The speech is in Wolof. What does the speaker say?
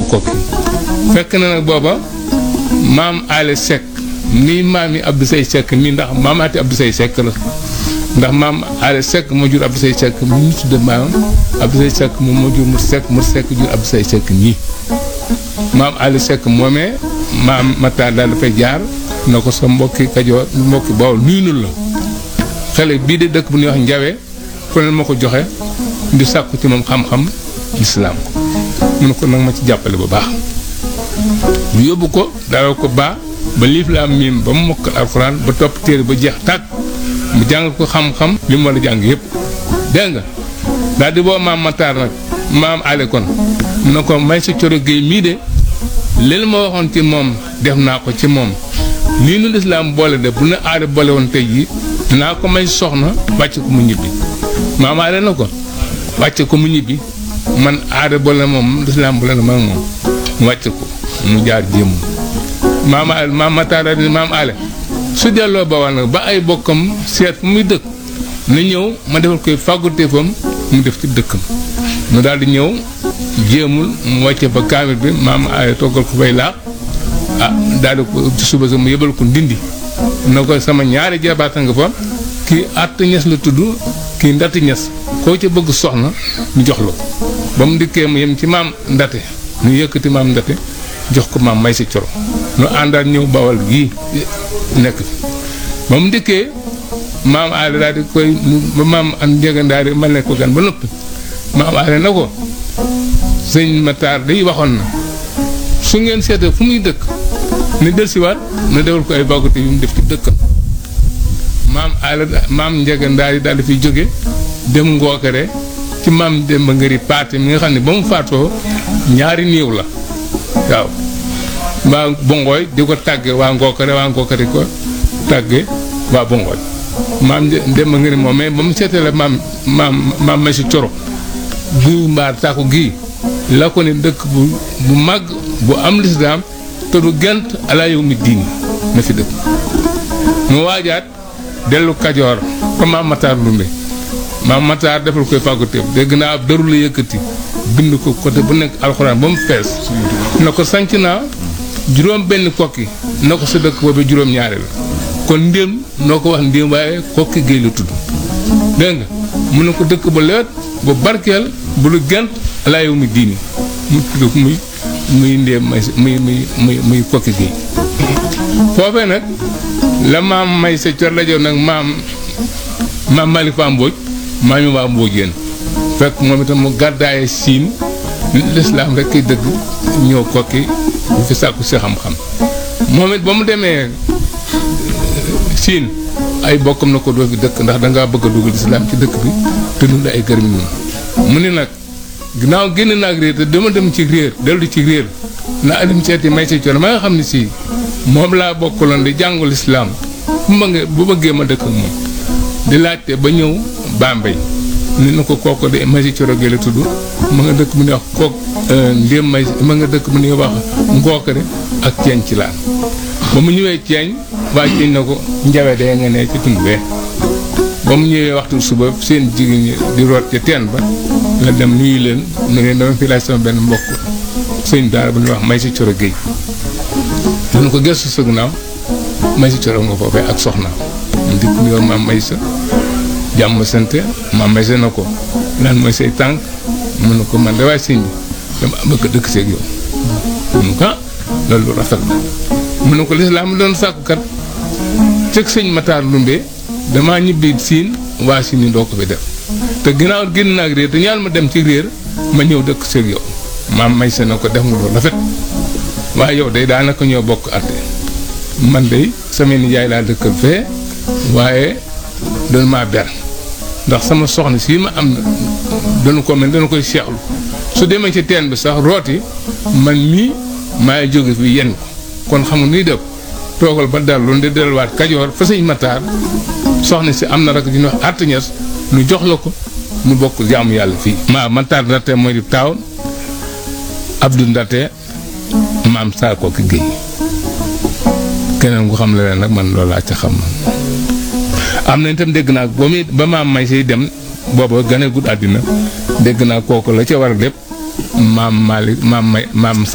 kokki fekk na nag booba maam ale Seck nii maam yi Abdou Sey Seck nii ndax maamaati Abdou Sey Seck la ndax maam ale Seck moo jur Abdou Sey Seck mi ñu tudde maam Abdou Sey Seck moom moo jur mu Seck mu Seck jur Abdou Sey Seck nii maam ale Seck moomee maam Matar daal dafay jaar na ko sa mbokki Kajoor mbokki Bawol nuyu nu la xale bii de dëkk bu ñuy wax Njawe ku ne ma ko joxe di sàkku ci moom xam-xam lislaam mu ne ko nag ma ci jàppale bu baax ñu yóbbu ko dalal ko baa ba liif la am miim ba mu mokkal alxuraan ba topp téere ba jeex tàkk mu jàng ko xam-xam li mu war a jàng yëpp dégg nga daal di boo maam Matar nag maam ale kon na ko may sa coro géey mii de leen ma waxoon ci moom def naa ko ci moom lii nu lislaam boole de bu na aada boole woon tey jii dinaa ko may soxna wàcc ko mu ñibbi maam ale na ko wàcc ko mu ñibbi man aada boole na moom lislaam boole na ma moom mu wàcc ko mu jaar jéem maam ale maam Matar di maam ale su delloo bawal nag ba ay bokkam seet fu muy dëkk na ñëw ma defal koy fàgguteefam mu def ci dëkkam mu daal di ñëw jéemul mu wàcce fa kaamil bi maam ale toggal ko fay laax ah daal di ko ci suba sa mu yëbal ko ndindi na ko sama ñaari jabaata nga fa kii att ñes la tudd kii ndati ñes koo ca bëgg soxna ñu jox la ko ba mu dikkee mu yem ci maam ndate ñu yëkkati maam ndate jox ko maam may si coro nu àndaat ñëw bawal gii nekk fi ba mu dikkee maam aale daal di koy ba maam am njëgandaar yi ma nekk ko gan ba noppi maam aale na ko sëñ Matar day waxoon na su ngeen seetee fu muy dëkk ni delsiwaat na defal ko ay baggute yu mu def ci dëkkam maam aale maam njëgandaar yi daal di fiy jóge dem ngookare ci maam Demba Ngari Paate mi nga xam ne ba mu faatoo ñaari niiw la waaw waa Bongooy di ko tàgge waa ngookare waa ngookare ko tàgge waa Bongooy maam Demba Ngari moom mais ba mu seetee maam maam maam ma si coro guy mbaar tàkku gii la ko ne dëkk bu bu màgg bu am lislaam te du gent alaa yow mi diini na fi dëkk mu waajaat dellu kajoor ko maam Matar Lumbe maam Matar defal koy fàgguteef dégg naa ab daru la yëkkati bind ko côté bu nekk alxuraan ba mu fees na ko sanc naa juróom benn kokki na ko sa dëkk boobu juróom ñaari la kon ndéem noo ko wax ndéem waaye kokki géey la tudd dégg nga mun na ko dëkk ba leet bu barkeel bu lu gent alaa yow mi diini mu tudd muy muy ndéem may muy muy muy muy kokki géey foofee nag la maam may sa cor lajoon nag maam maam Malick Fa Mbodj maam yi waa Mbodj yéen fekk moom itam mu gàddaaye siin lislaam rek kay dëgg ñëw kokki bu fi sàkku si xam-xam moom it ba mu demee siin ay bokkam na ko doo fi dëkk ndax dangaa bëgg a dugal lislaam ci dëkk bi te nu ay gërëm ñun mu ni nag ginnaaw génn naag réer te dama dem ci réer dellu ci réer naa dem seeti may si coono ma nga xam ne si moom laa bokkaloon di jàngu lislaam bu ma nga bu bëggee ma dëkk ak moom di laajte ba ñëw Bambey ni na ko kooku de may si coro gi la tudd ma nga dëkk bu ñuy wax kook ndéem may ma nga dëkk bu ñuy wax ngookare ak ceeñ ci laan ba mu ñëwee ceeñ waa ceeñ na ko njawe de nga ne ci tund bee ba mu ñëwee waxtu suba seen jigéen ñi di root ca teen ba la dem nuyu leen nu ngeen dama fi laaj sama benn mbokk sëñ daara bu ñuy wax may si coro géej dana ko gëstu sa ginnaaw may si coro nga foofee ak soxnaam mu dikk nuyoo maam may sa jàmm sante maam may sa na ko lan mooy say tànk mu ne ko man de waaye sëñ bi dama bëgg dëkk seeg yow mu ne ko ah loolu rafet na mu ne ko lislaam doon sàkku kat cëg sëñ Matar Lumbe damaa ñibbi siin waa siin yi doo ko fi def te ginnaaw génn naag réer te ñaan ma dem ci réer ma ñëw dëkk seeg yow maam may sa na ko def nga loolu rafet waaye yow day daanaka ñoo bokk àtte man de sama nijaay laa dëkkal fee waaye doon maa ber ndax sama soxna sii ma am na dana ko mel dana koy seexlu su demee ci teen bi sax rooti man mii maay jóge fi yenn ko kon xam nga nuy def toogal ba dal lu di delluwaat kajoor fa sëñ Matar soxna si am na rek di ñu wax artiñes nu jox la ko nu bokk jaamu yàlla fii. maa Matar Ndate mooy di taaw Abdou Ndate maam saa ko ki géey keneen ku xam la leen nag man loolu laa ca xam am na itam dégg naa ba muy ba maam may siy dem booba gane gudd àddina dégg naa kooku la ca war a lépp maam Malick maam may maam